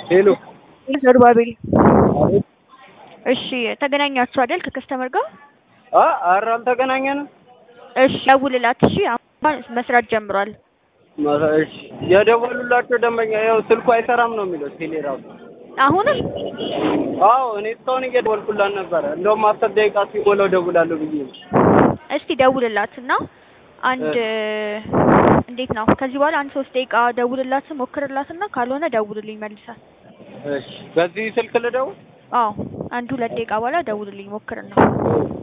ሄሎ ዘሩባቤል አቤት። እሺ ተገናኛችሁ አይደል ከከስተመር ጋር አ ኧረ አልተገናኘንም። እሺ ደውልላት እሺ አሁን መስራት ጀምሯል መ- እሺ የደወሉላቸው ደንበኛ ያው ስልኩ አይሰራም ነው የሚለው ቴሌ ራሱ። አሁንም አዎ እኔ እስካሁን እየደወልኩላት ነበረ። እንደውም አስር ደቂቃ ሲሞላው ደውላለሁ ብዬ ነው። እስቲ ደውልላት እና አንድ እንዴት ነው ከዚህ በኋላ አንድ ሶስት ደቂቃ ደውልላት ሞክርላት እና ካልሆነ ደውልልኝ መልሳት እሺ በዚህ ስልክ ልደውል? አዎ አንድ ሁለት ደቂቃ በኋላ ደውልልኝ ሞክርና